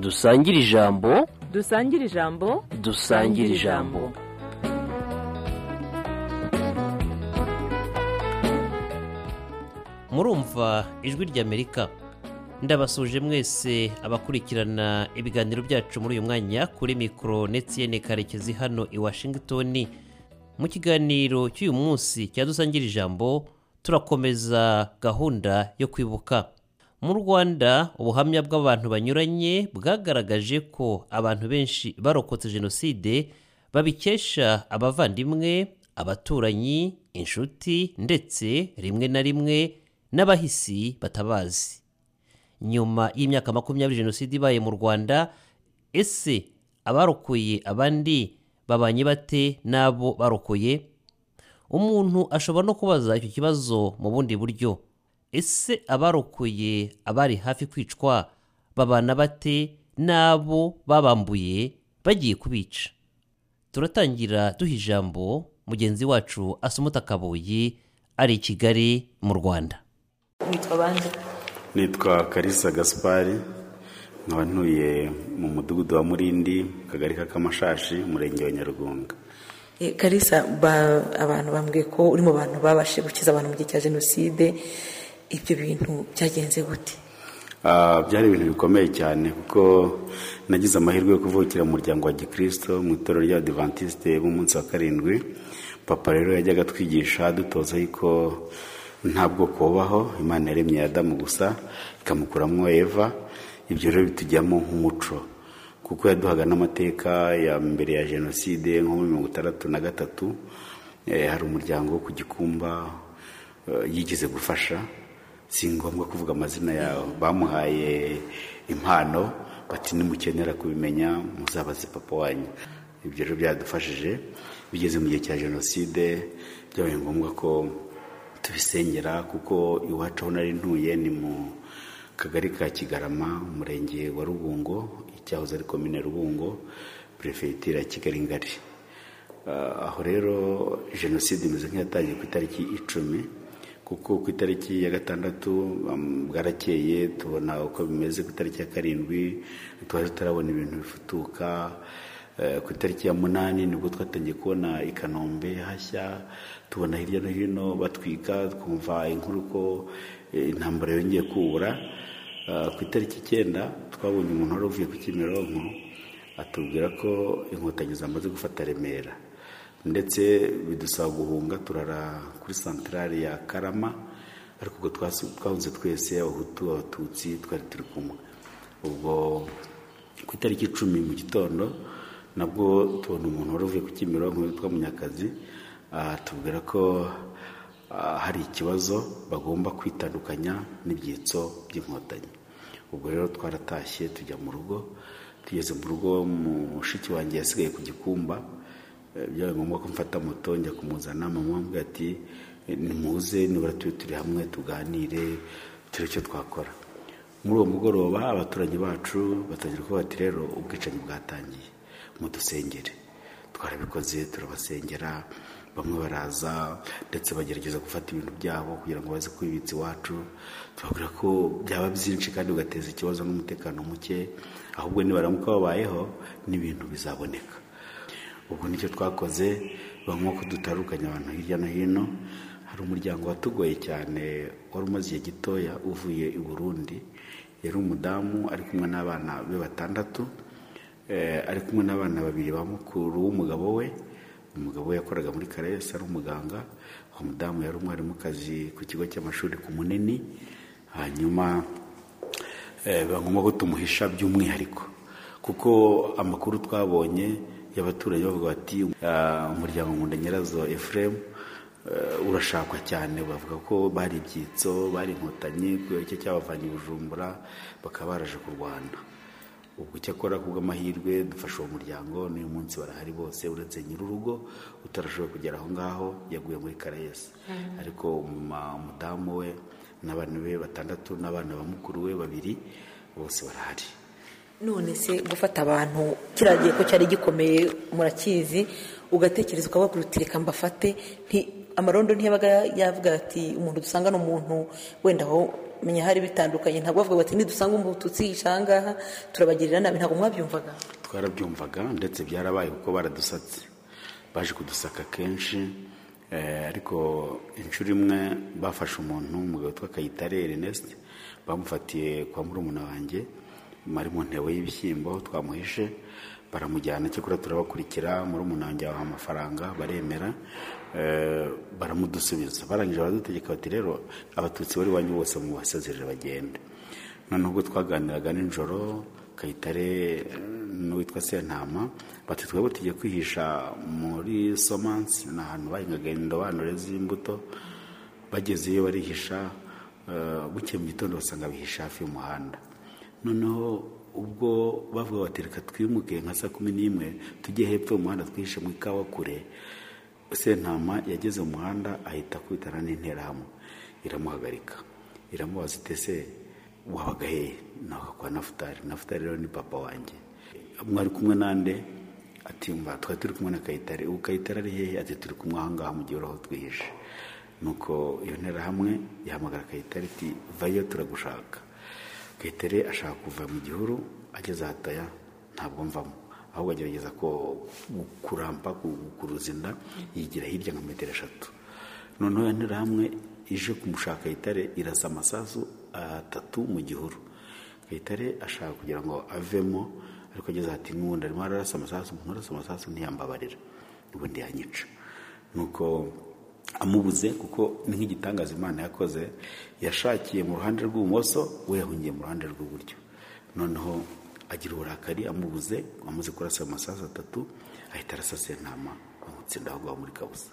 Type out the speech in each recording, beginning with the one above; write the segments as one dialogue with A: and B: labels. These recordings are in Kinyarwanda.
A: dusangire ijambo
B: dusangire ijambo
A: dusangire ijambo
C: murumva ijwi ry'amerika ndabasuje mwese abakurikirana ibiganiro byacu muri uyu mwanya kuri mikoro netiyene karekezi hano i washington mu kiganiro cy'uyu munsi cya dusangira ijambo turakomeza gahunda yo kwibuka mu rwanda ubuhamya bw'abantu banyuranye bwagaragaje ko abantu benshi barokotse jenoside babikesha abavandimwe abaturanyi inshuti ndetse rimwe na rimwe n'abahisi batabazi nyuma y'imyaka makumyabiri jenoside ibaye mu rwanda ese abarokoye abandi babanye bate n'abo barokoye umuntu ashobora no kubaza icyo kibazo mu bundi buryo ese abarokoye abari hafi kwicwa babana bate n'abo babambuye bagiye kubica turatangira duha ijambo mugenzi wacu asumuta kabuye ari i kigali mu rwanda
B: witwa bande
D: nitwa karisa gaspari nkaba ntuye mu mudugudu wa murindi kagari k'akamashashi umurenge wa nyarugunga
B: karisa abantu bambwiye ko uri mu bantu babashije gukiza abantu mu gihe cya jenoside ibyo bintu byagenze gute
D: Ah, byari ibintu bikomeye cyane kuko nagize amahirwe yo kuvukira mu muryango wa gikirisito mu itorero rya adivantiste b'umunsi wa karindwi papa rero yajyaga atwigisha dutoza yuko ntabwo kubaho imana yaremye Adamu gusa ikamukuramo eva ibyo rero bitujyamo nk'umuco kuko yaduhaga n'amateka ya mbere ya jenoside nko muri mirongo itandatu na gatatu eh, hari umuryango wo ku gikumba eh, yigeze gufasha si ngombwa kuvuga amazina yawe bamuhaye impano bati nimukenera kubimenya muzabaze papa wanyu ibyo rero byadufashije bigeze mu gihe cya jenoside byabaye ngombwa ko tubisengera kuko iwacu aho nari ntuye ni mu kagari ka kigarama umurenge wa rubungo icyahoze ari komine rubungo perefegitura ya kigali ngari Ah, aho rero jenoside imeze nk'iyatangiye ku itariki icumi kuko ku itariki ya gatandatu um, bwarakeye tubona uko bimeze ku itariki ya karindwi twari tutarabona ibintu bifutuka Eh, ku itariki ya munani nibwo twatangiye kubona i kanombe hashya tubona hirya no hino batwika twumva inkuru ko eh, intambara yongeye kubura Ah, ku itariki icyenda twabonye umuntu wari uvuye ku kimironko atubwira ko inkotanyi zamaze gufata remera ndetse bidusaba guhunga turara kuri santarari ya karama ariko ubwo twasu- twahunze twese abahutu abatutsi twari turi kumwe ubwo ku itariki icumi mu gitondo nabwo tubona umuntu wari uvuye ku kimironko witwa munyakazi ah, atubwira ko ah, hari ikibazo bagomba kwitandukanya n'ibyitso by'inkotanyi ubwo rero twaratashye tujya mu rugo tugeze mu rugo mushiki wanjye yasigaye ku gikumba Eh, byabaye ngombwa ko mfata moto njya kumuzana mama ambwira ati "Eh, nimuze nibura tube turi hamwe tuganire turi icyo twakora muri uwo mugoroba abaturanyi bacu batangira kuvuga bati rero ubwicanyi bwatangiye mudusengere twarabikoze turabasengera bamwe baraza ndetse bagerageza gufata ibintu byabo kugira ngo baze kwibitsa iwacu tubabwira ko byaba byinshi kandi ugateza ikibazo n'umutekano muke ahubwo nibaramuka babayeho n'ibintu bizaboneka ubwo nicyo twakoze banywa ko dutarukanya abantu hirya no hino hari umuryango watugoye cyane wari umaze igihe gitoya uvuye i burundi yari umudamu ari kumwe n'abana be batandatu Eh, ari kumwe n'abana babiri ba mukuru w'umugabo we umugabo we yakoraga muri karayesi ari umuganga uwo mudamu yari umwarimukazi ku kigo cy'amashuri ku munini hanyuma eh, biba ngombwa ko tumuhisha by'umwihariko kuko amakuru twabonye y'abaturage bavuga bati "Ah, umuryango nkunda nyirazo efuremu urashakwa cyane bavuga ko bari ibyitso bari inkotanyi kubera icyo cyabavanye i bujumbura bakaba baraje kurwana ubwo icyakora ku bw'amahirwe dufashe uwo muryango n'uyu munsi barahari bose uretse nyir'urugo utarashoboye kugera aho ngaho yaguye muri karayesi ariko umuma- umudamu we n'abana be batandatu n'abana ba mukuru we babiri bose barahari
B: none se gufata abantu kiriya gihe ko cyari gikomeye murakizi ugatekereza ukavuga uti reka mbafate nti- amarondo ntiyabaga yavuga ati umuntu dusanga ni umuntu wenda aho menya hari bitandukanye ntabwo bavuga bati nidusanga umututsi yica ahangaha turabagirira nabi ntabwo mwabyumvaga
D: twarabyumvaga ndetse byarabaye kuko baradusatse baje kudusaka kenshi eh, ariko inshuro imwe bafashe umuntu umugabo witwa kayitare ernest bamufatiye kwa murumuna wanjye ari mu ntebo y'ibishyimbo twamuhishe baramujyana cyakora turabakurikira murumuna wanjye baha amafaranga baremera eh, baramudusubiza barangije baradutegeka bati rero abatutsi bari iwanyu bose mu basezerere bagende noneho ubwo twaganiraga nijoro kayitare n'uwitwa sentama bati twebwe tujya kwihisha muri somansi ni ahantu bahingaga indobanure z'imbuto bageze iyo barihisha eh, bukeye mu gitondo basanga bihisha hafi y'umuhanda noneho ubwo bavuga bati reka twimuke nka saa kumi n'imwe tujye hepfo y'umuhanda twihishe mu ikawa kure sentama yageze mu muhanda ahita akubitana n'interahamwe iramuhagarika iramubaza itese wabaga hehe nawe kwa nafutari nafutari rero ni papa wanjye mwari kumwe nande ati mba twari turi kumwe na kayitare ubu kayitare ari hehe ati turi kumwe aha ngaha mu gihe uraho twihishe nuko iyo nterahamwe yahamagara kayitare iti vayo turagushaka kayitare ashaka kuva mu gihuru ageze ahataya ntabwo mvamo ahubwo agerageza ko- kurampa ku- kuruza inda yigira hirya nka metero eshatu noneho iyo nterahamwe ije kumushaka kayitare irasa amasasu atatu mu gihuru kayitare ashaka kugira ngo avemo ariko ageze ati n'ubundi arimo ararasa amasasu umuntu arasa amasasu ntiyambabarira ubundi yanyica nuko amubuze kuko ni nk'igitangaza imana yakoze yashakiye mu ruhande rw'ibumoso we yahungiye mu ruhande rw'iburyo noneho agira uburakari amubuze amaze kurasa amasasu atatu ahita arasa sentama amutsinda aho ngaho muri kabuza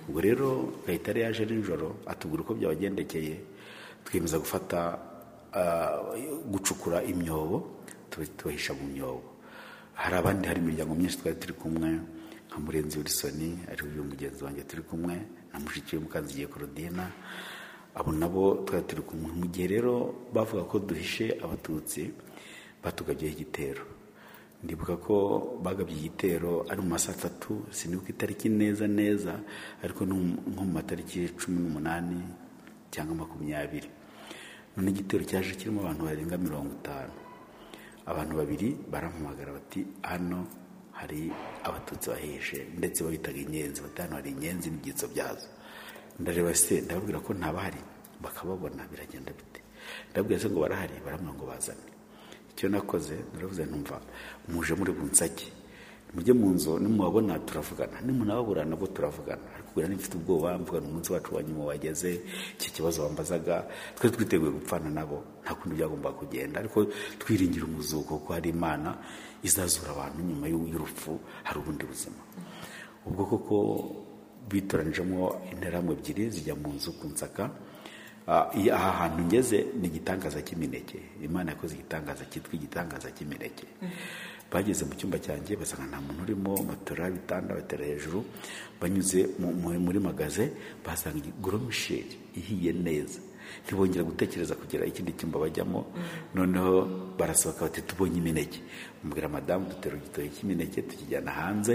D: ubwo rero kayitare yaje nijoro atubwira uko byabagendekeye twiyemeza gufata ah, gucukura imyobo tuba- tubahisha mu myobo hari abandi hari imiryango myinshi twari turi kumwe nka murenzi wilson ari uyu mugenzi wanjye turi kumwe na mushiki we mukanzigiye korodina abo nabo twari turi kumwe mu gihe rero bavuga ko duhishe abatutsi batugabyeho igitero ndibuka ko bagabye igitero ari mu masaha atatu sinibuka itariki neza neza ariko ni mu- nko mu matariki cumi n'umunani cyangwa makumyabiri none igitero cyaje kirimo abantu barenga mirongo itanu abantu babiri barampamagara bati hano hari abatutsi bahishe ndetse babitaga inyenzi bati hano hari inyenzi n'ibyitso byazo ndareba se ndababwira ko ntabahari bakababona biragenda bite ndababwira se ngo barahari barambwira ngo bazane icyo nakoze naravuze ntumva muje muri bunsake mujye mu nzu nimubabona turavugana nimunababura nabwo turavugana arikubwira nimfite ubwoba mvugana umunsi wacu wa nyuma wageze icyo kibazo bambazaga twari twiteguye gupfana nabo nta kundi byagombaga kugenda ariko twiringira umuzuko kuko hari imana izazura abantu nyuma y'u- y'urupfu hari ubundi buzima ubwo koko bitoranijemo interahamwe ebyiri zijya mu nzu ku nsaka Ah, iya- aha hantu ngeze ni igitangaza cy'imineke imana yakoze igitangaza cyitwa igitangaza cy'imineke bageze mu cyumba cyanjye basanga nta muntu urimo batora ibitanda batera hejuru banyuze mu- mu- muri magaze basanga goromisheri ihiye neza ntibongera gutekereza kugira ikindi cyumba bajyamo noneho barasohoka bati tubonye imineke mubwira madamu dutera igitoki cy'imineke tukijyana hanze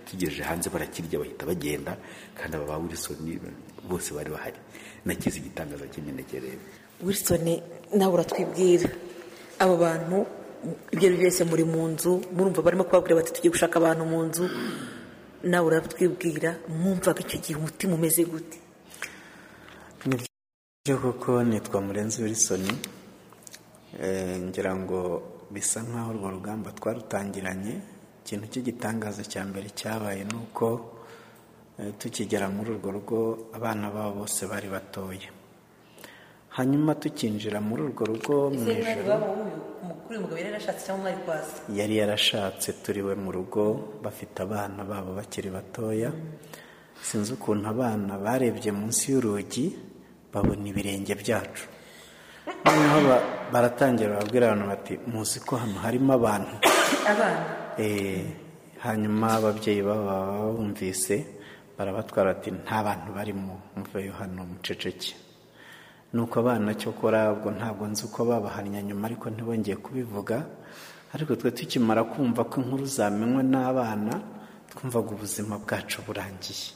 D: tugejeje hanze barakirya bahita bagenda kandi aba ba wilisoni bose bari bahari nakize igitangaza cy'imineke rero
B: wilson nawe uratwibwira abo bantu ibyo ari byo byose muri mu nzu murumva barimo kubabwira bati tugiye gushaka abantu mu nzu nawe uratwibwira mwumvaga icyo gihe umutima umeze gute
E: byo koko nitwa murenzi wilson Eh, ngira ngo bisa nk'aho urwo rugamba twarutangiranye ikintu cy'igitangaza cya mbere cyabaye ni uko eh, tukigera muri urwo rugo abana babo bose bari batoya hanyuma tukinjira muri urwo rugo mu ijoro
B: kuri uyu mugabo yari yarashatse cyangwa mwari kwazi
E: yari yarashatse turiwe mu rugo bafite abana babo bakiri batoya sinzi ukuntu abana barebye munsi y'urugi babona ibirenge byacu noneho ba- baratangira babwira abantu bati muzi ko hano harimo abantu
B: abana
E: Eh, hanyuma ababyeyi babo baba babumvise barabatwara bati nta bantu barimo muveyo hano muceceke nuko abana cyokora ubwo ntabwo nzi uko babahannye nyuma ariko ntibongeye kubivuga ariko twe tukimara kumva ko inkuru zamenywe n'abana twumvaga ubuzima bwacu burangiye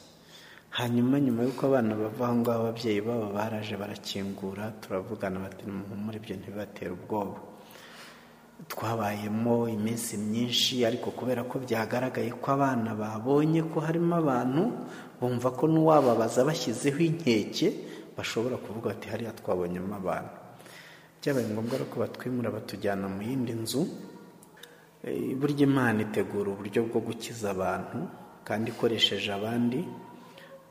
E: hanyuma nyuma y'uko abana bava aho ngaho ababyeyi babo baraje barakingura turavugana bati muhumure ibyo ntibibatera ubwoba twabayemo iminsi myinshi ariko kubera ko byagaragaye ko abana babonye ko harimo abantu bumva ko n'uwababaza bashyizeho inkeke bashobora kuvuga bati hariya twabonyemo abantu byabaye ngombwa rero ko batwimura batujyana mu yindi nzu Eh, burya imana itegura uburyo bwo gukiza abantu kandi ikoresheje abandi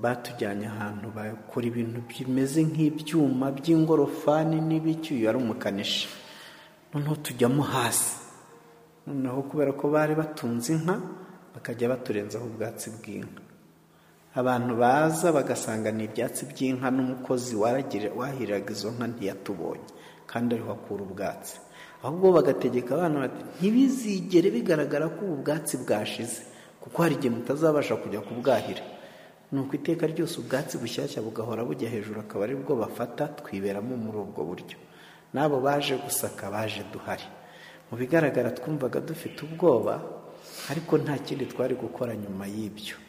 E: batujyanye ahantu bakora ibintu bimeze nk'ibyuma by'ingorofani n'ibicyuye ari umukanishi noneho tujyamo hasi noneho kubera ko bari batunze inka bakajya baturenzaho ubwatsi bw'inka abantu baza bagasanga ni ibyatsi by'inka n'umukozi waragire- wahiriraga izo nka ntiyatubonye kandi ariho akura ubwatsi ahubwo bagategeka abana bati ntibizigere bigaragara ko ubu bwatsi bwashize kuko hari igihe mutazabasha kujya kubwahira ni uko iteka ryose ubwatsi bushyashya bugahora bujya hejuru akaba ari bwo bafata twiberamo muri ubwo buryo n'abo baje gusaka baje duhari mu bigaragara twumvaga dufite ubwoba ariko nta kindi twari gukora nyuma y'ibyo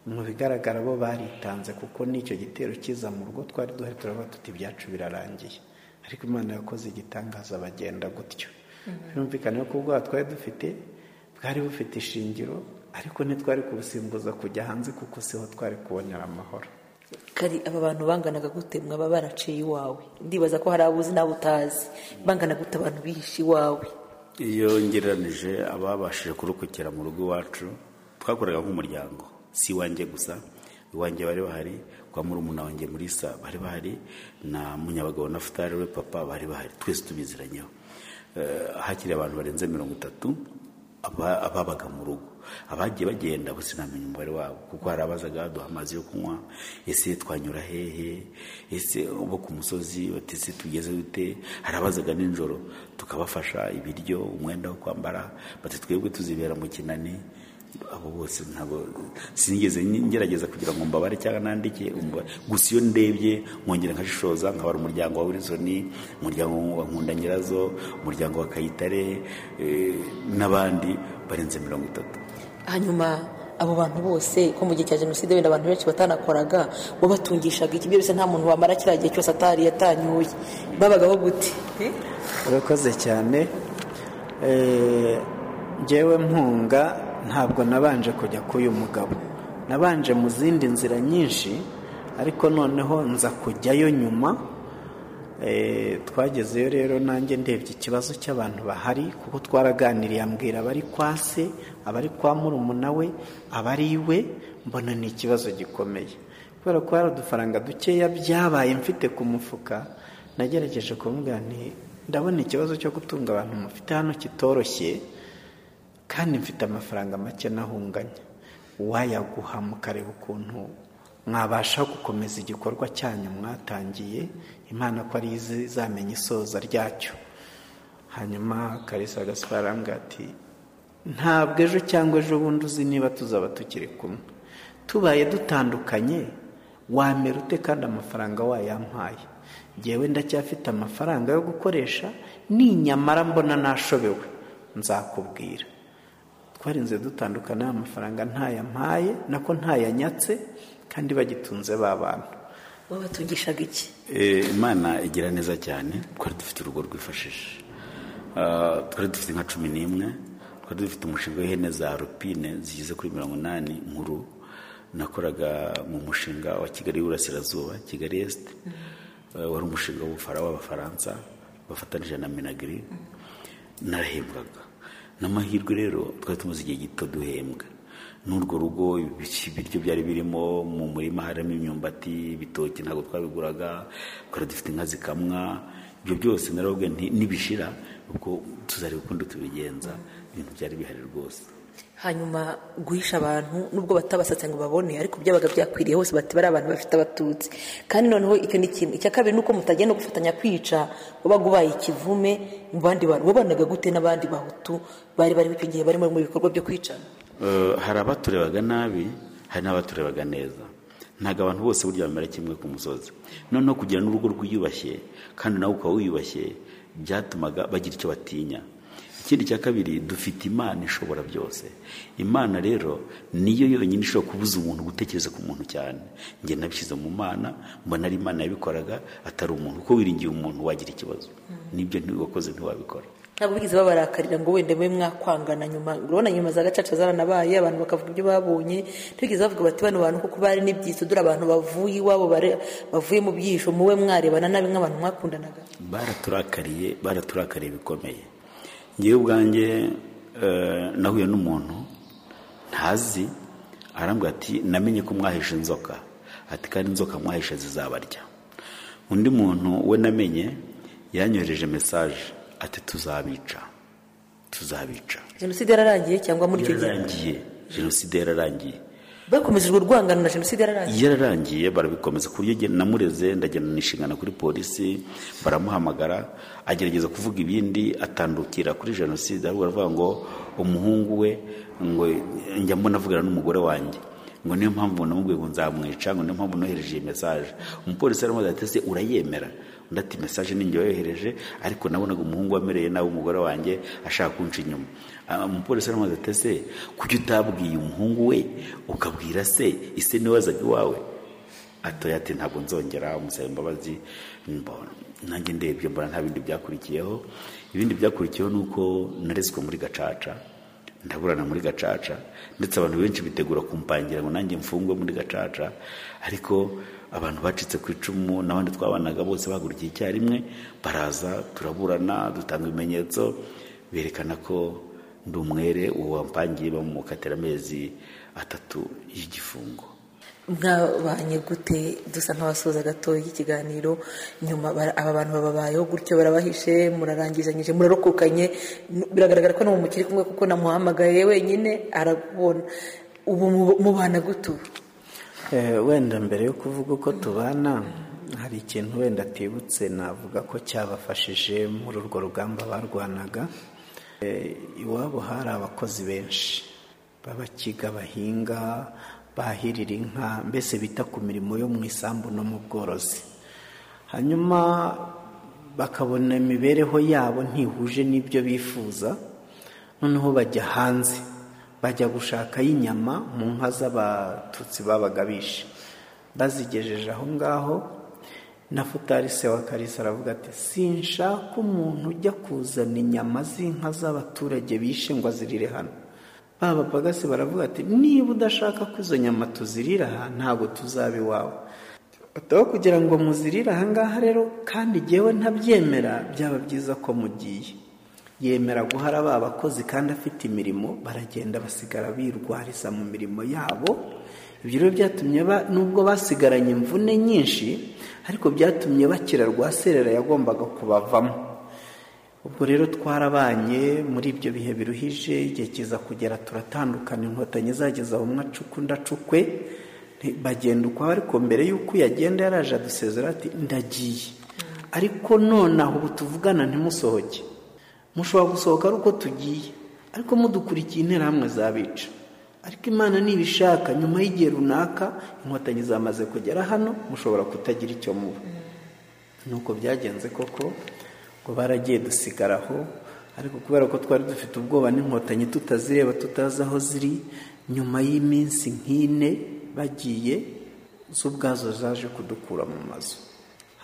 E: mu bigaragara bo baritanze kuko n'icyo gitero kiza mu rugo twari duhari turavuga tuti ibyacu birarangiye ariko imana yakoze igitangaza bagenda gutyo birumvikana ko ubwoba twari dufite bwari bufite ishingiro ariko ntitwari kubusimbuza kujya hanze kuko siho twari kubonera amahoro
B: kari aba bantu banganaga gute mwaba baraciye iwawe ndibaza ko hari abo uzi n'abo utazi bangana gute abantu bihishe iwawe
D: iyo ngereranije ababashije kurukukira mu rugo iwacu twakoraga nk'umuryango si iwanjye gusa iwanjye bari bahari kwa murumuna wanjye muri sa bari bahari na munyabagabo na futari we papa bari bahari twese tubiziranyeho Eh, hakiri abantu barenze mirongo itatu aba- ababaga mu rugo abagiye bagenda bo sinamenya umubare wabo kuko hari abazaga baduha amazi yo kunywa ese twanyura hehe ese bo ku musozi bati ese tugeze dute hari abazaga nijoro tukabafasha ibiryo umwenda wo kwambara bati twebwe tuzibera mu kinani abo bose ntabwo sinigeze ngerageza kugira ngo mbabare cyangwa nandike umubare. gusa iyo ndebye nkongera nkashishoza nkabara umuryango wa wirizoni umuryango wa nkunda nyirazo umuryango wa kayitare eh, n'abandi barenze mirongo itatu
B: hanyuma abo bantu bose ko mu gihe cya jenoside wenda abantu benshi batanakoraga wabatungishaga iki byose nta muntu wamara kiriya gihe cyose atari yatanyuye babagaho gute
E: urakoze cyane Eh, njyewe mpunga ntabwo nabanje kujya k'uyu mugabo nabanje mu zindi nzira nyinshi ariko noneho nza kujyayo nyuma Eh, twagezeyo rero nanjye ndebye ikibazo cy'abantu bahari kuko twaraganiriye ambwira abari kwa se abari kwa murumuna we abari iwe mbona ni ikibazo gikomeye kubera ko hari udufaranga dukeya byabaye mfite ku mufuka nagerageje kumubwira nti ndabona ikibazo cyo gutunga abantu mufite hano kitoroshye kandi mfite amafaranga make nahunganye wayaguha mukareba ukuntu mwabasha gukomeza igikorwa cyanyu mwatangiye imana ko ariyo izi- izamenya isoza ryacyo hanyuma karisa gaspar arambwira ati ntabwo ejo cyangwa ejo bundi uzi niba tuzaba tukiri kumwe tubaye dutandukanye wamera ute kandi amafaranga wayampaye njyewe ndacyafite amafaranga yo gukoresha ninyamara mbona nashobewe nzakubwira twarinze dutandukana amafaranga ntayampaye nako ntayanyatse kandi bagitunze ba bantu
B: wabatungishaga iki
D: Eh, imana igira neza cyane twari dufite urugo rwifashije Ah, twari dufite nka cumi n'imwe twari dufite umushinga w'ihene za rupine zigeze kuri mirongo inani nkuru nakoraga mu mushinga wa kigali y'uburasirazuba kigali esite Eh, wari umushinga w'ubufara w'abafaransa bafatanije na minagiri narahembwaga n'amahirwe rero twari tumaze igihe gito duhembwa n'urwo rugo ibiryo byari birimo mu murima harimo imyumbati ibitoki ntabwo twabiguraga twari dufite inka zikamwa ibyo byose narobwe nibishira ubwo tuzareba ukundi tubigenza ibintu byari bihari rwose
B: hanyuma guhisha abantu nubwo batabasatse ngo babone ariko byabaga byakwiriye hose bati bari abantu bafite abatutsi kandi noneho icyo ni ikintu icya kabiri ni uko mutagenda gufatanya kwica wabaga ubaye ikivume mu bandi bantu wabanaga gute n'abandi bahutu bari barimo icyo gihe barimo mu bikorwa byo kwicana
D: Eh, hari abaturebaga nabi hari n'abaturebaga neza ntabwo abantu bose burya bamera kimwe ku musozi noneho kugira n'urugo rwiyubashye kandi nawe ukaba wiyubashye byatumaga bagira icyo batinya ikindi cya kabiri dufite imana ishobora byose imana rero niyo yonyine ishobora kubuza umuntu gutekereza ku muntu cyane njye nabishyize mu mana mbona ari imana yabikoraga atari umuntu kuko wiringiye umuntu wagira ikibazo nibyo ntiwakoze ntiwabikora
B: ntabwo bigeze babarakarira ngo wenda mube mwakwangana nyuma urabona nyuma za gacaca zaranabaye abantu bakavuga ibyo babonye ntibigeze bavuga bati bano bantu kuko bari n'ibyitso dore abantu bavuye iwabo bare- bavuye mu byisho muwe mwarebana nabi nk'abantu mwakundanaga
D: baraturakariye baraturakariye bikomeye ngewe ubwanjye eh, nahuye n'umuntu ntazi arambwira ati namenye ko mwahishe inzoka ati kandi inzoka mwahishe zizabarya undi muntu we namenye yanyohereje mesaje ati tuzabica tuzabica
B: jenoside yararangiye cyangwa muri icyo gihe
D: yararangiye jenoside yararangiye
B: bakomeje urwo rwangano na jenoside yararangiye
D: yararangiye barabikomeza ku buryo njye namureze ndagenda nishingana kuri polisi baramuhamagara agerageza kuvuga ibindi atandukira kuri jenoside ahubwo aravuga ngo umuhungu we ngo njya mbona avugana n'umugore wanjye ngo niyo mpamvu namubwiye ngo nzamwica ngo niyo mpamvu nohereje iyi mesaje umupolisi aramubaza ati ese urayemera undi ati mesaje ni njye wayohereje ariko nabonaga umuhungu wamereye nawe umugore wanjye ashaka kunca inyuma Ah, umupolisi aramubaza ati ese kuki utabwiye umuhungu we ukabwira se ise niwe wazaga iwawe atoya ati ntabwo nzongera umusaba imbabazi mbona nanjye ndebye mbona nta bindi byakurikiyeho ibindi byakurikiyeho ni uko narezwe muri gacaca ndaburana muri gacaca ndetse abantu benshi bitegura kumpangira ngo nanjye mfungwe muri gacaca ariko abantu bacitse ku icumu n'abandi twabanaga bose bahagurukiye icyarimwe baraza turaburana dutanga ibimenyetso berekana ko ndi umwere uwo wampangiye bamukatira amezi atatu y'igifungo
B: mwabanye gute dusa nk'abasoza gatoya ikiganiro nyuma bara- aba bantu bababayeho gutyo barabahishe murarangizanyije murarokokanye n- biragaragara ko no mu mukiri kumwe kuko namuhamagaye wenyine arabona ubu mu- mubana gute ubu
E: Eh, wenda mbere yo kuvuga uko tubana hari ikintu wenda atibutse navuga ko cyabafashije muri urwo rugamba barwanaga Eh, iwabo hari abakozi benshi b'abakiga bahinga bahirira inka mbese bita ku mirimo yo mu isambu no mu bworozi hanyuma bakabona imibereho yabo ntihuje n'ibyo bifuza noneho bajya hanze bajya gushakayo inyama mu nka z'abatutsi babaga bishe bazigejeje aho ngaho na futari se wa karisa aravuga ati sinshaka umuntu ujya kuzana inyama z'inka z'abaturage bishe ngo azirire hano ba bapagasi baravuga ati niba udashaka ko izo nyama tuzirira aha ntabwo tuzaba iwawe Utaho kugira ngo muzirire aha ngaha rero kandi jyewe ntabyemera byaba byiza ko mugiye yemera guhara ba bakozi kandi afite imirimo baragenda basigara birwariza mu mirimo yabo ibyo rero byatumye ba- nubwo basigaranye imvune nyinshi ariko byatumye bakira rwa serera yagombaga kubavamo ubwo rero twarabanye muri ibyo bihe biruhije igihe kiza kugera turatandukana inkotanyi zageza aho umwe acuka undi acukwe nti- bagenda ukwabo ariko mbere y'uko yagenda yaraje adusezera ati ndagiye ariko nonaha ubu tuvugana ntimusohoke mushobora gusohoka ari uko tugiye ariko mudukurikiye interahamwe zabica ariko imana nibishaka nyuma y'igihe runaka inkotanyi zamaze kugera hano mushobora kutagira icyo muba nuko byagenze koko ngo baragiye dusigaraho ariko kubera ko twari dufite ubwoba n'inkotanyi tutazireba tutazi aho ziri nyuma y'iminsi nk'ine bagiye zo ubwazo zaje kudukura mu mazu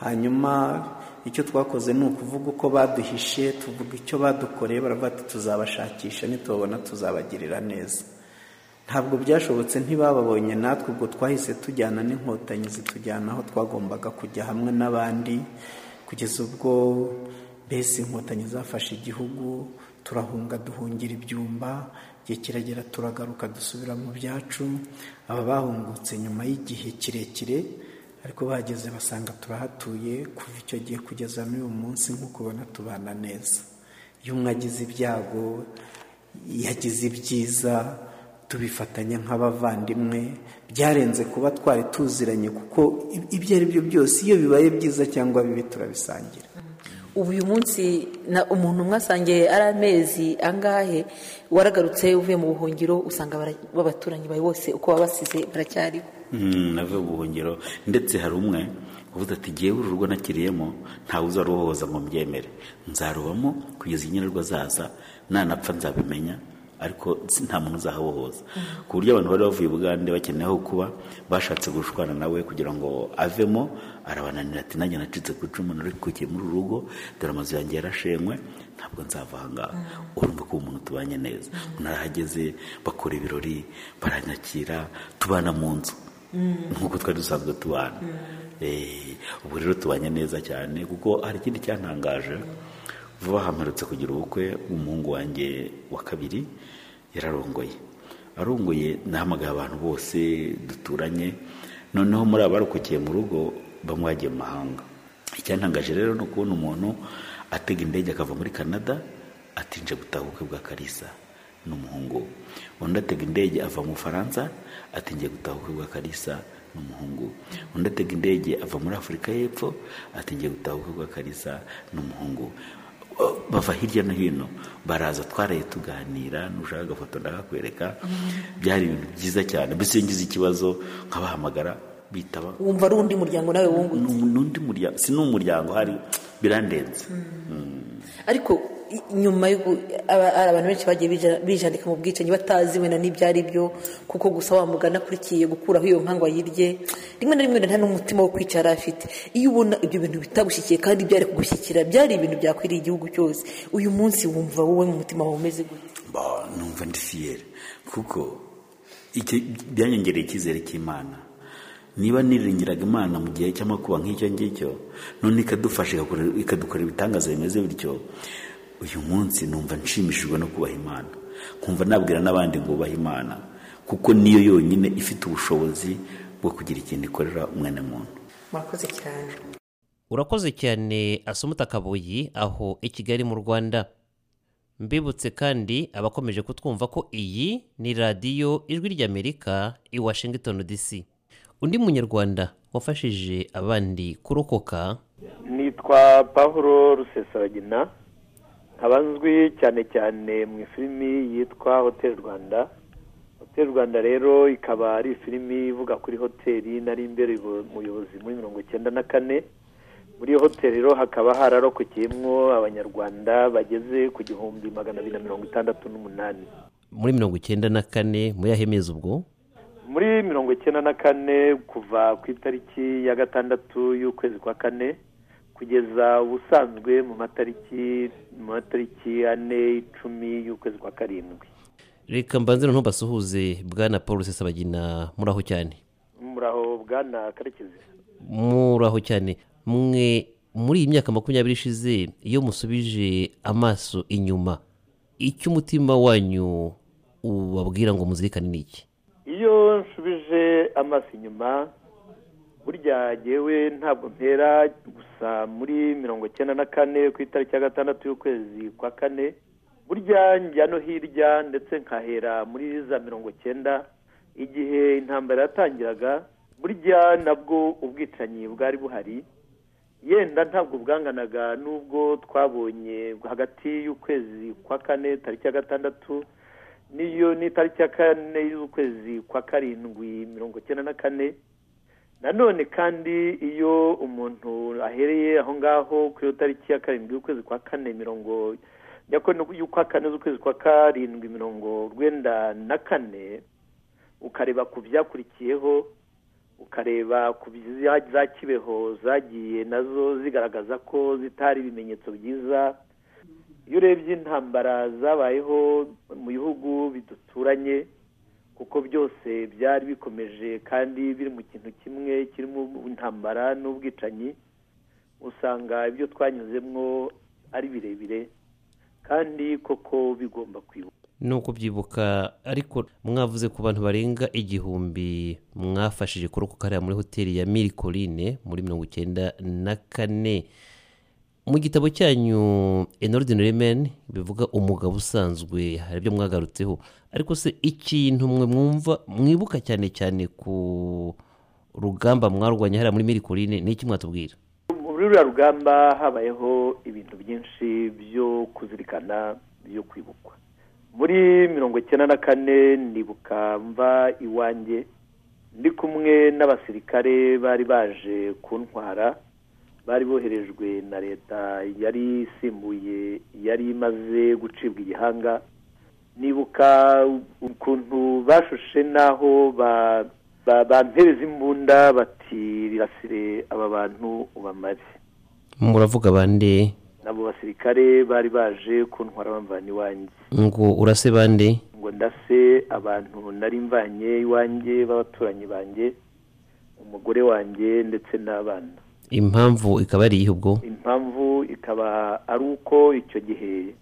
E: hanyuma icyo twakoze ni ukuvuga uko baduhishe tuvuga icyo badukoreye baravuga ati tuzabashakisha nitubabona tuzabagirira neza ntabwo byashobotse ntibababonye natwe ubwo twahise tujyana n'inkotanyi zitujyana aho twagombaga kujya hamwe n'abandi kugeza ubwo mbese inkotanyi zafashe igihugu turahunga duhungira ibyumba igihe kiragera turagaruka dusubira mu byacu aba bahungutse nyuma y'igihe kirekire ariko bahageze basanga turahatuye kuva icyo gihe kugeza n'uyu munsi nk'uko ubona tubana neza iyo umwe agize ibyago yagize ibyiza tubifatanya nk'abavandimwe byarenze kuba twari tuziranye kuko i- ibyo ari byo byose iyo bibaye byiza cyangwa bibi turabisangira
B: ubu uyu munsi na umuntu mwasangiye ari amezi angahe waragarutse uvuye mu buhungiro usanga bara- b'abaturanyi bawe bose uko baba basize baracyariho
D: Mm, navuye mu buhungiro ndetse hari umwe uvuze ati jyewe uru rugo nakiriyemo ntawe uzaruhohoza ngo mbyemere nzarubamo kugeza inkenerwa zaza nanapfa nzabimenya ariko si- nta muntu uzahabohoza ku buryo abantu bari bavuye bugande bakeneye aho kuba bashatse gushwana nawe kugira ngo avemo arabananira ati nanjye nacitse ku icumu narikukiye muri uru rugo dore amazu yanjye yarashenywe ntabwo nzava aha ngaha urumva ko uwo muntu tubanye neza umuntu arahageze bakora ibirori baranyakira tubana mu nzu nk'uko twari dusanzwe tubana Eh, ubu rero tubanye neza cyane kuko hari ikindi cyantangaje vuba aha mperutse kugira ubukwe umuhungu wanjye wa kabiri yararongoye arongoye nahamagaye abantu bose duturanye noneho muri abarokokeye mu rugo bamwe bagiye mu mahanga icyantangaje rero ni ukubona umuntu atega indege akava muri canada atinje gutaha ubukwe bwa karisa n'umuhungu we undi atega indege ava mu bufaransa ati ngiye gutaha ubukwe bwa karisa n'umuhungu undi atega indege ava muri afurika y'epfo ati ngiye gutaha ubukwe bwa karisa n'umuhungu O, bava hirya no hino baraza twaraye tuganira nushaka agafoto ndakakwereka byari ibintu byiza cyane mbese iyo ngize ikibazo nkabahamagara bitaba
B: wumva ari undi muryango nawe wungutse
D: Ni- n'undi muryango si n'umuryango hari birandenze
B: ariko i- nyuma yo gu- aba- hari abantu benshi bagiye bija- bijandika mu bwicanyi batazi wenda n'ibyo ari byo kuko gusa wa mugani akurikiye gukuraho iyo nkangwa yirye rimwe na rimwe nta n'umutima wo kwicara afite iyo ubona ibyo bintu bitagushyikiye kandi byari kugushyikira byari ibintu byakwiriye igihugu cyose uyu munsi wumva wowe mu mutima wawe umeze gute
D: Ba, numva ndi fiyeri kuko iki- byanyongereye icyizere cy'imana niba niringiraga imana mu gihe cy'amakuba nk'icyo ngicyo none ikadufasha igakora- ikadukorera ibitangaza bimeze bityo uyu munsi numva nshimishijwe no kubaha imana nkumva nabwira n'abandi ngo bubahe imana kuko niyo yonyine ifite ubushobozi bwo kugira ikintu ikorera umwana muntu
B: murakoze cyane
C: urakoze cyane asumuta kabuyi aho i kigali mu rwanda mbibutse kandi abakomeje kutwumva ko iyi ni radiyo ijwi ry'amerika i washington dc undi munyarwanda wafashije abandi kurokoka
F: nitwa paul rusesabagina nkaba nzwi cyane cyane mu ifilimi yitwa hotel rwanda hotel rwanda rero ikaba ari ifilimi ivuga kuri hoteli nari imbere umuyobozi muri mirongo icyenda na kane muri iyo hotel rero hakaba hararokokeyemo abanyarwanda bageze ku gihumbi magana abiri na mirongo itandatu n'umunani
C: muri mirongo icyenda na kane muri ahemeza ubwo
F: muri mirongo icyenda na kane kuva ku itariki ya gatandatu y'ukwezi kwa kane kugeza ubusanzwe mu matariki mu matariki ane icumi y'ukwezi kwa karindwi
C: reka mbanze noneho basuhuze bwana paul rusesabagina muraho cyane
F: muraho bwana karekezi
C: muraho cyane mwe muri iyi myaka makumyabiri ishize iyo musubije amaso inyuma icyo umutima wanyu ubabwira ngo muzirikane ni iki
F: iyo nsubije amaso inyuma burya yewe ntabwo mpera gusa muri mirongo icyenda na kane ku itariki ya gatandatu y'ukwezi kwa kane burya njya no hirya ndetse nkahera muri za mirongo icyenda igihe intambara yatangiraga burya nabwo ubwicanyi bwari buhari yenda ntabwo bwanganaga n'ubwo twabonye hagati y'ukwezi kwa kane tariki ya gatandatu n'iyo n'itariki ya kane y'ukwezi kwa karindwi mirongo icyenda na kane nanone kandi iyo umuntu ahereye aho ngaho kuri iyo tariki ya karindwi y'ukwezi kwa kane mirongo ya kane y'ukwa kane z'ukwezi kwa karindwi mirongo urwenda na kane ukareba ku byakurikiyeho ukareba ku bya- za kibeho zagiye nazo zigaragaza ko zitari ibimenyetso byiza iyo urebye intambara zabayeho mu bihugu biduturanye kuko byose byari bikomeje kandi biri mu kintu kimwe kirimo intambara n'ubwicanyi usanga ibyo twanyuzemo ari birebire kandi koko bigomba kwibuka
C: nuko byibuka ariko mwavuze ku bantu barenga igihumbi mwafashije kurokoka hariya muri hoteli ya mirikorine muri mirongo icyenda na kane mu gitabo cyanyu inordinary men bivuga umugabo usanzwe hari ibyo mwagarutseho ariko se ikintu mwe mwumva mwibuka cyane cyane ku rugamba mwarwanya hariya muri mirikorine ni iki mwatubwira
F: muri ruriya rugamba habayeho ibintu byinshi byo kuzirikana byo kwibukwa muri mirongo icyenda na kane ndibuka mva iwanjye ndi kumwe n'abasirikare bari baje kuntwara bari boherejwe na leta yari isimbuye yari imaze gucibwa igihanga nibuka ukuntu bashushe n'aho ba- ba- bantebeza imbunda bati rirasire aba bantu ubamare
C: muravuga bande
F: nabo basirikare bari baje kuntwara bamvana iwanjye
C: ngo urase bande
F: ngo ndase abantu nari mvanye iwanjye b'abaturanyi banjye umugore wanjye ndetse n'abana
C: impamvu ikaba ari iyihe ubwo
F: impamvu ikaba ari uko icyo gihe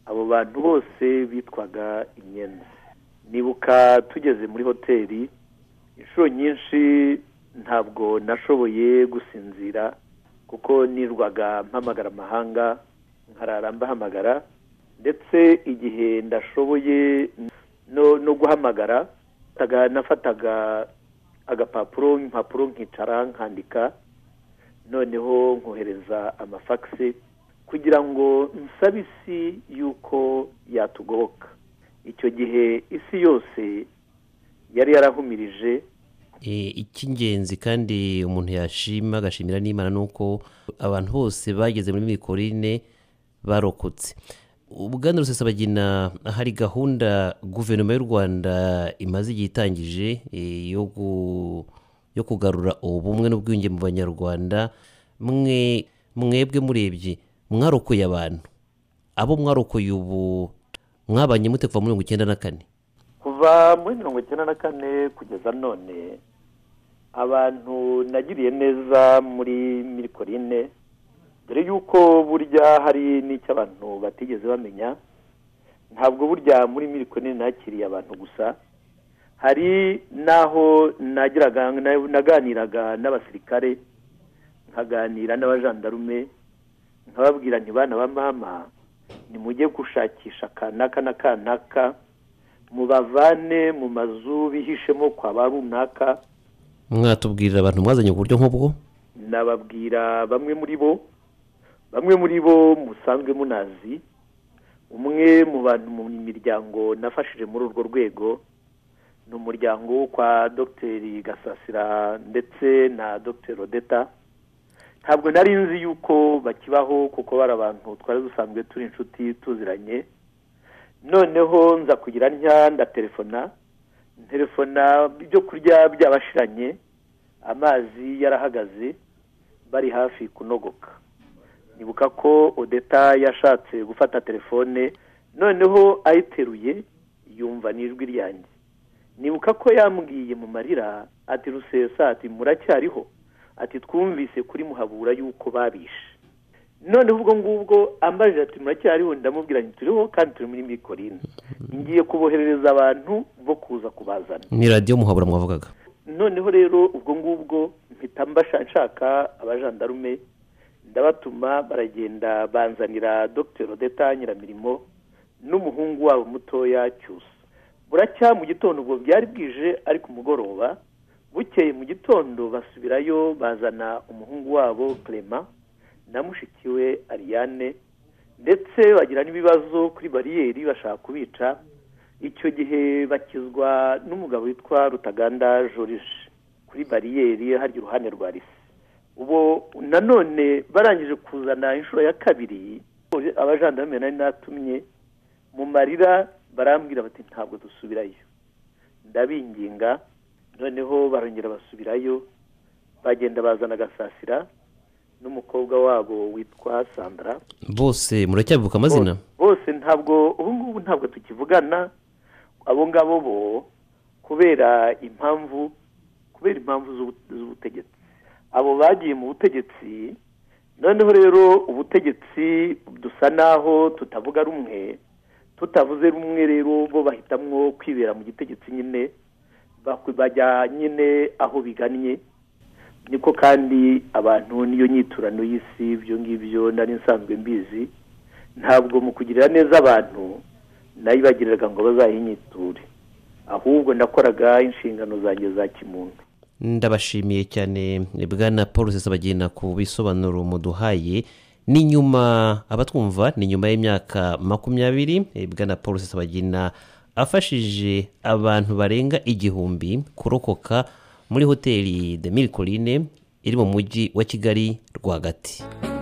F: abo bantu bose bitwaga imyenda nibuka tugeze muri hoteli inshuro nyinshi ntabwo nashoboye gusinzira kuko nirwaga mpamagara amahanga nkarara mbahamagara ndetse igihe ndashoboye no no guhamagara nafataga- nafataga agapapuro impapuro nkicara nkandika noneho nkohereza amafagisi kugira ngo nsabe isi yuko yatugoboka icyo gihe isi yose yari yarahumirije
C: E, icy'ingenzi kandi umuntu yashima agashimira n'imana ni uko abantu bose bageze muri mikorine barokotse ubwana rusesabagina hari gahunda guverinoma y'u rwanda imaze igihe itangije e, yo gu- yo kugarura ubumwe n'ubwiyunge mu banyarwanda mwe mwebwe murebye mwarokoye abantu abo mwarokoye ubu mwabanye mute kuva muri mirongo icyenda na kane
F: kuva muri mirongo icyenda na kane kugeza none abantu nagiriye neza muri mirikorine dore yuko burya hari n'icyo abantu batigeze bamenya ntabwo burya muri mirikorine nakiriye abantu gusa hari n'aho nagiraga naganiraga n'abasirikare nkaganira n'abajandarume nkababwira nti bana ba mama nimujye gushakisha kanaka na kanaka mubavane mu mazu bihishemo kwa ba runaka
C: mwatubwirira abantu mwazanye ku buryo nk'ubwo
F: nababwira bamwe muri bo bamwe muri bo musanzwe munazi umwe mu bantu mu miryango nafashije muri urwo rwego ni umuryango wo kwa dogiteri gasasira ndetse na dogiteri odeta ntabwo nari nzi yuko bakibaho kuko bari abantu twari dusanzwe turi inshuti tuziranye noneho nza kugira ntya ndatelefona telefona ibyo kurya byabashiranye amazi yarahagaze bari hafi kunogoka nibuka ko odeta yashatse gufata telefone noneho ayiteruye yumva n'ijwi ryanjye nibuka ko yambwiye mu marira ati rusesa ati muracyariho ati twumvise kuri muhabura yuko babishe noneho ubwo ngubwo ambajije ati muracyariho ndamubwira nti turiho kandi turi muri mikorine ngiye kuboherereza abantu bo kuza kubazana
C: ni radiyo muhabura mwavugaga
F: noneho rero ubwo ngubwo mpita mbasha- nshaka abajandarume ndabatuma baragenda banzanira dr odeta nyiramirimo n'umuhungu wabo mutoya cyusa buracya mu gitondo ubwo byari bwije ariko umugoroba bukeye mu gitondo basubirayo bazana umuhungu wabo clema na mushiki we ariane ndetse bagira n'ibibazo kuri bariyeri bashaka kubica icyo gihe bakizwa n'umugabo witwa rutaganda jorije kuri bariyeri harya iruhande rwa risi ubu nanone barangije kuzana inshuro ya kabiri abajandarume nari natumye mu marira barambwira bati ntabwo dusubirayo ndabinginga noneho barongera basubirayo bagenda bazana agasasira n'umukobwa wabo witwa sandra
C: bose muracyabibuka amazina
F: bose ntabwo ubu ngubu ntabwo tukivugana abo ngabo bo kubera impamvu kubera impamvu z'ubu- z'ubutegetsi abo bagiye mu butegetsi noneho rero ubutegetsi dusa naho tutavuga rumwe tutavuze rumwe rero bo bahitamwo kwibera mu gitegetsi nyine bak- bajya nyine aho bigannye niko kandi abantu n'iyo nyiturano y'isi ibyo ngibyo nari nsanzwe mbizi ntabwo mu kugirira neza abantu nayibagiriraga ngo bazahinyiture ahubwo nakoraga inshingano zanjye za kimuntu
C: ndabashimiye cyane bwana paul sesabagina ku bisobanuro muduhaye ni nyuma abatwumva ni nyuma y'imyaka makumyabiri eh, bwana paul sesabagina afashije abantu barenga igihumbi kurokoka muri hoteli de mille Collines iri mu mujyi wa kigali rwagati